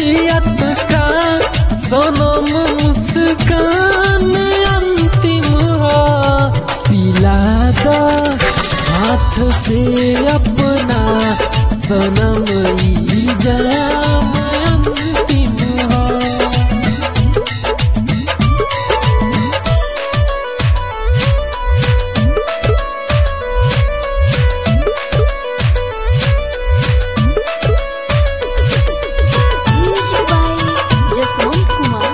वसीयत का सनम मुस्कान अंतिम हो पिला द हाथ से अपना सनम ई जाम अंतिम हो Music by Jaswant Kumar.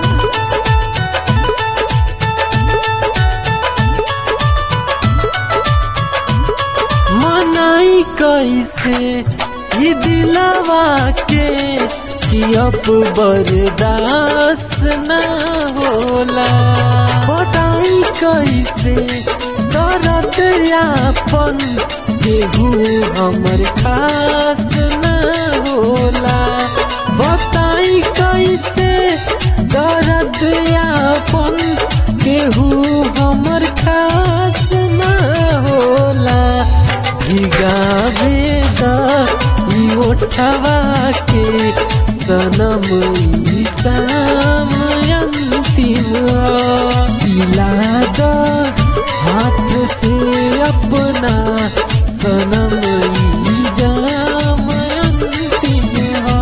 मनाई कैसे ये दिलवा के कि अब बर्दाश्त न होला बताई कैसे दर्द यापन केहू हमर खास न होला बताई कैसे दर्द यापन केहू हमर खास न होला भिगावे द ई ओठवा के सनम ई शाम अंतिम पिला द हाथ से अपना सनम ई जाम अंतिम हो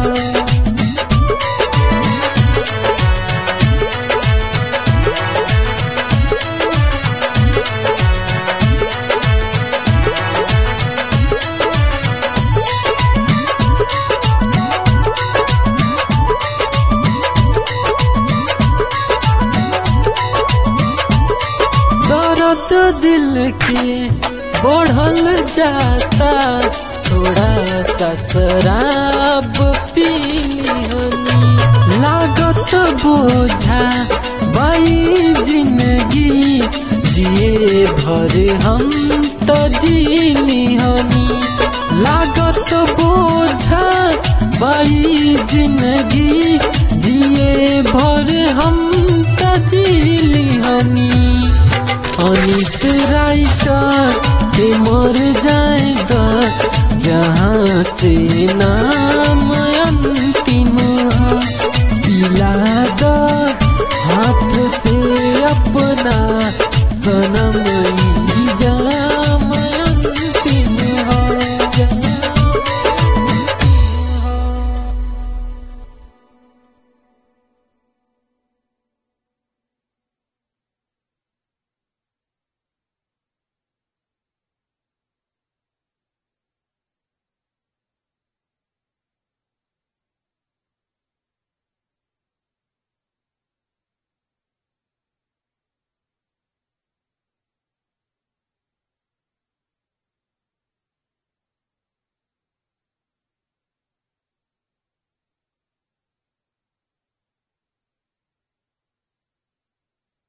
दर्द दिल के बढ़ल जाता थोड़ा सा शराब पी लिहनी लागत बोझा बाई जिंदगी जिए भर हम तो जी लिहनी लागत बोझा बाई जिंदगी जिए भर हम तो जी लिहनी अनिस राइटर के मर जाएगा जहाँ से ना